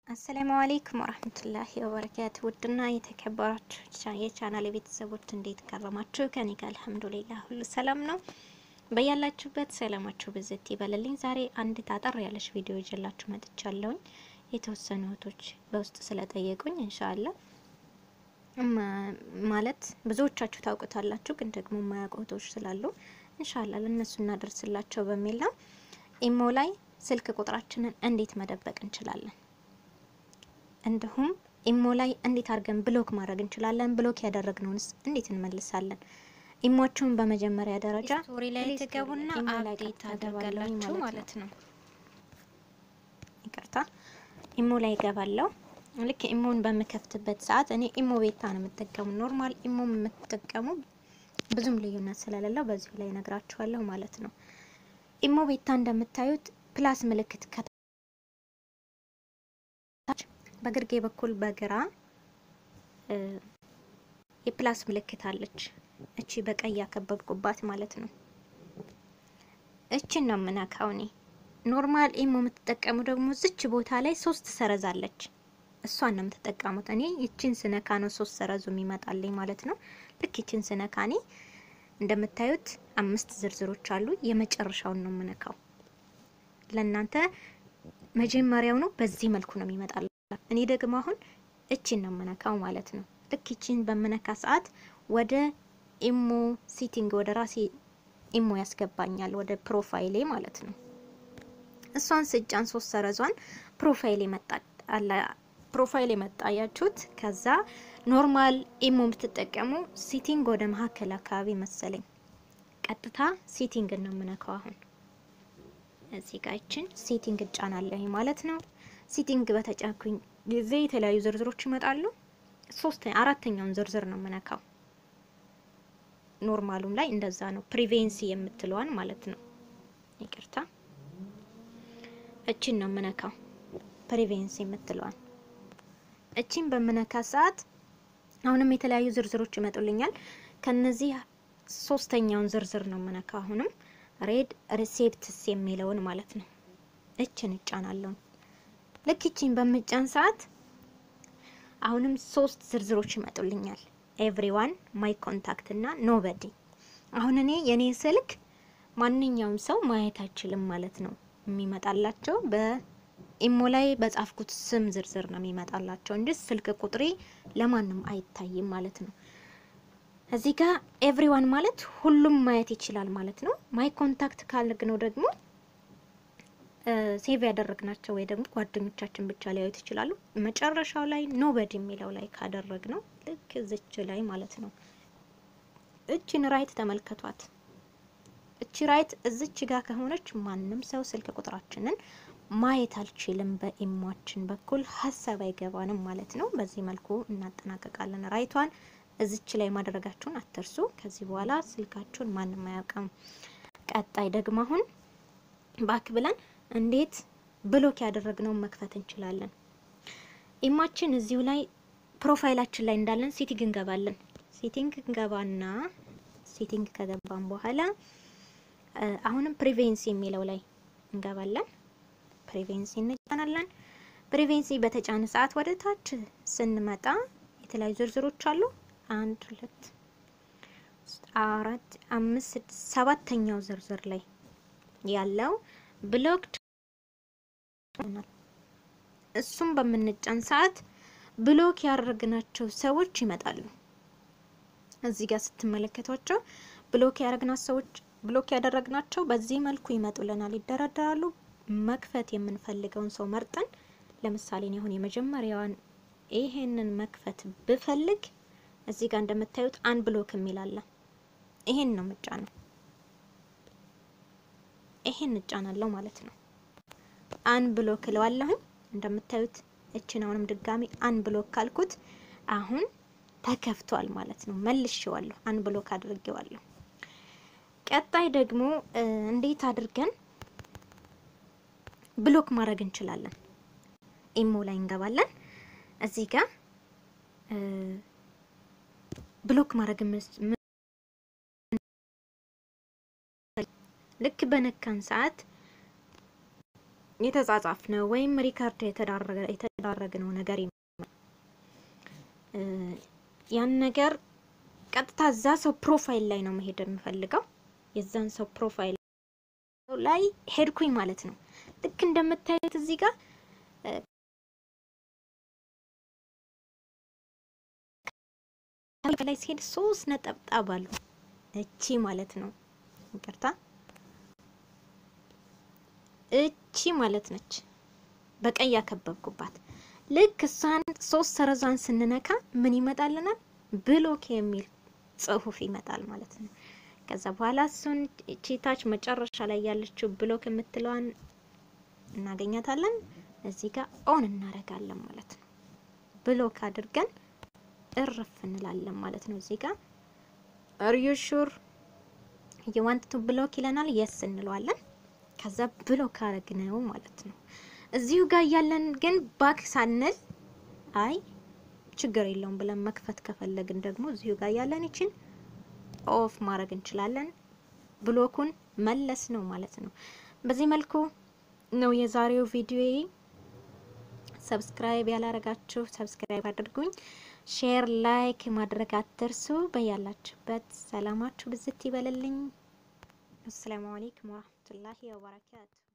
አሰላሙ አሌይኩም ወረህመቱላሂ ወበረካቱ። ውድና የተከበራችሁ የቻናል ቤተሰቦች እንዴት ከረማችሁ? ከኔ ጋር አልሐምዱሊላህ ሁሉ ሰላም ነው። በያላችሁበት ሰላማችሁ ብዝት ይበልልኝ። ዛሬ አንድ ታጠር ያለች ቪዲዮ ይዤላችሁ መጥቻለሁኝ። የተወሰኑ እህቶች በውስጥ ስለጠየቁኝ እንሻላ ማለት ብዙዎቻችሁ ታውቁታላችሁ፣ ግን ደግሞ የማያውቁ እህቶች ስላሉ እንሻላ ለእነሱ እናደርስላቸው በሚል ነው። ኢሞ ላይ ስልክ ቁጥራችንን እንዴት መደበቅ እንችላለን እንዲሁም ኢሞ ላይ እንዴት አድርገን ብሎክ ማድረግ እንችላለን? ብሎክ ያደረግነውንስ እንዴት እንመልሳለን? ኢሞቹን በመጀመሪያ ደረጃ ስቶሪ ላይ ትገቡና አፕዴት ታደርጋላችሁ ማለት ነው። ይቅርታ ኢሞ ላይ እገባለሁ። ልክ ኢሞን በምከፍትበት ሰዓት እኔ ኢሞ ቤታ ነው የምጠቀሙ። ኖርማል ኢሞ የምትጠቀሙ ብዙም ልዩነት ስለሌለው በዚሁ ላይ ነግራችኋለሁ ማለት ነው። ኢሞ ቤታ እንደምታዩት ፕላስ ምልክት በግርጌ በኩል በግራ የፕላስ ምልክት አለች። እቺ በቀይ ያከበብኩባት ማለት ነው። እቺን ነው የምነካው እኔ። ኖርማል ኢሞ የምትጠቀሙ ደግሞ ዝች ቦታ ላይ ሶስት ሰረዝ አለች። እሷን ነው የምትጠቀሙት። እኔ ይቺን ስነካ ነው ሶስት ሰረዙ የሚመጣልኝ ማለት ነው። ልክ ይቺን ስነካ እኔ እንደምታዩት አምስት ዝርዝሮች አሉ። የመጨረሻውን ነው የምነካው። ለእናንተ መጀመሪያው ነው በዚህ መልኩ ነው የሚመጣል እኔ ደግሞ አሁን እቺን ነው የምነካው ማለት ነው። ልክ እቺን በምነካ ሰዓት ወደ ኢሞ ሲቲንግ ወደ ራሴ ኢሞ ያስገባኛል ወደ ፕሮፋይሌ ማለት ነው። እሷን ስጫን ሶስት ሰረዟን ፕሮፋይሌ መጣ አለ ፕሮፋይሌ መጣ ያችሁት። ከዛ ኖርማል ኢሞ የምትጠቀሙ ሲቲንግ ወደ መሀከል አካባቢ መሰለኝ ቀጥታ ሲቲንግ ነው የምነካው አሁን እዚህ ጋር ይችን ሴቲንግ እጫናለሁ ማለት ነው። ሴቲንግ በተጫንኩኝ ጊዜ የተለያዩ ዝርዝሮች ይመጣሉ። ሶስት አራተኛውን ዝርዝር ነው የምነካው። ኖርማሉም ላይ እንደዛ ነው። ፕሪቬንሲ የምትለዋን ማለት ነው። ይቅርታ እቺን ነው የምነካው። ፕሪቬንሲ የምትለዋን እቺን በምነካ ሰዓት አሁንም የተለያዩ ዝርዝሮች ይመጡልኛል። ከነዚህ ሶስተኛውን ዝርዝር ነው የምነካው አሁንም ሬድ ሪሴፕትስ የሚለውን ማለት ነው። እችን እጫናለሁ። ልክ እችን በምጫን ሰዓት አሁንም ሶስት ዝርዝሮች ይመጡልኛል። ኤቭሪዋን፣ ማይ ኮንታክት እና ኖበዲ። አሁን እኔ የኔ ስልክ ማንኛውም ሰው ማየት አይችልም ማለት ነው። የሚመጣላቸው በኢሞ ላይ በጻፍኩት ስም ዝርዝር ነው የሚመጣላቸው እንጂ ስልክ ቁጥሬ ለማንም አይታይም ማለት ነው። እዚህ ጋር ኤቭሪዋን ማለት ሁሉም ማየት ይችላል ማለት ነው። ማይ ኮንታክት ካልግነው ደግሞ ሴቭ ያደረግናቸው ወይ ደግሞ ጓደኞቻችን ብቻ ሊያዩት ይችላሉ። መጨረሻው ላይ ኖበድ የሚለው ላይ ካደረግ ነው ልክ እዚች ላይ ማለት ነው። እችን ራይት ተመልከቷት። እቺ ራይት እዚች ጋር ከሆነች ማንም ሰው ስልክ ቁጥራችንን ማየት አልችልም። በኢሟችን በኩል ሀሳብ አይገባንም ማለት ነው። በዚህ መልኩ እናጠናቀቃለን ራይቷን እዚች ላይ ማድረጋችሁን አትርሱ። ከዚህ በኋላ ስልካችሁን ማንም አያውቅም። ቀጣይ ደግሞ አሁን ባክ ብለን እንዴት ብሎክ ያደረግነውን መክፈት እንችላለን። ኢማችን እዚሁ ላይ ፕሮፋይላችን ላይ እንዳለን ሴቲንግ እንገባለን። ሴቲንግ እንገባና ሴቲንግ ከገባን በኋላ አሁንም ፕሪቬንሲ የሚለው ላይ እንገባለን። ፕሪቬንሲ እንጫናለን። ፕሪቬንሲ በተጫነ ሰዓት ወደ ታች ስንመጣ የተለያዩ ዝርዝሮች አሉ። አንድ ሁለት አራት አምስት ስድስት ሰባተኛው ዝርዝር ላይ ያለው ብሎክድ እሱም በምንጫን ሰዓት ብሎክ ያደረግናቸው ሰዎች ይመጣሉ። እዚህ ጋር ስትመለከቷቸው ብሎክ ያደረግናቸው ሰዎች ብሎክ ያደረግናቸው በዚህ መልኩ ይመጡልናል፣ ይደረደራሉ። መክፈት የምንፈልገውን ሰው መርጠን ለምሳሌ እኔ አሁን የመጀመሪያዋን ይሄንን መክፈት ብፈልግ እዚህ ጋር እንደምታዩት አን ብሎክ የሚል አለ። ይሄን ነው ምጫነው። ይሄን እጫናለሁ ማለት ነው። አን ብሎክ እለዋለሁ። እንደምታዩት እችን አሁንም ድጋሚ አን ብሎክ ካልኩት አሁን ተከፍቷል ማለት ነው። መልሼዋለሁ፣ አን ብሎክ አድርጌዋለሁ። ቀጣይ ደግሞ እንዴት አድርገን ብሎክ ማድረግ እንችላለን? ኢሞ ላይ እንገባለን። እዚህ ጋር ብሎክ ማድረግ ልክ በነካን ሰዓት የተጻጻፍ ነው ወይም ሪካርድ የተዳረግነው ነገር ይኖራል። ያን ነገር ቀጥታ እዛ ሰው ፕሮፋይል ላይ ነው መሄድ የምፈልገው። የዛን ሰው ፕሮፋይል ላይ ሄድኩኝ ማለት ነው። ልክ እንደምታዩት እዚህ ጋር ላይ ሲሄድ ሶስት ነጠብጣብ አሉ። እቺ ማለት ነው ይቅርታ፣ እቺ ማለት ነች በቀይ ያከበብኩባት። ልክ እሷን ሶስት ሰረዟን ስንነካ ምን ይመጣልናል? ብሎክ የሚል ጽሁፍ ይመጣል ማለት ነው። ከዛ በኋላ እሱን እቺ ታች መጨረሻ ላይ ያለችው ብሎክ የምትለዋን እናገኛታለን። እዚህ ጋር ኦን እናደርጋለን ማለት ነው። ብሎክ አድርገን እርፍ እንላለን ማለት ነው። እዚህ ጋር አር ዩ ሹር ዩ ዋንት ቱ ብሎክ ይለናል። የስ እንለዋለን። ከዛ ብሎክ አረግነው ማለት ነው። እዚሁ ጋር እያለን ግን ባክ ሳንል አይ ችግር የለውም ብለን መክፈት ከፈለግን ደግሞ እዚሁ ጋር እያለን ይችን ኦፍ ማድረግ እንችላለን። ብሎኩን መለስ ነው ማለት ነው። በዚህ መልኩ ነው የዛሬው ቪዲዮ። ሰብስክራይብ ያላረጋችሁ ሰብስክራይብ አድርጉኝ። ሼር ላይክ ማድረግ አትርሱ። በያላችሁበት ሰላማችሁ ብዝት ይበልልኝ። አሰላሙ አለይኩም ወራህመቱላሂ ወበረካቱ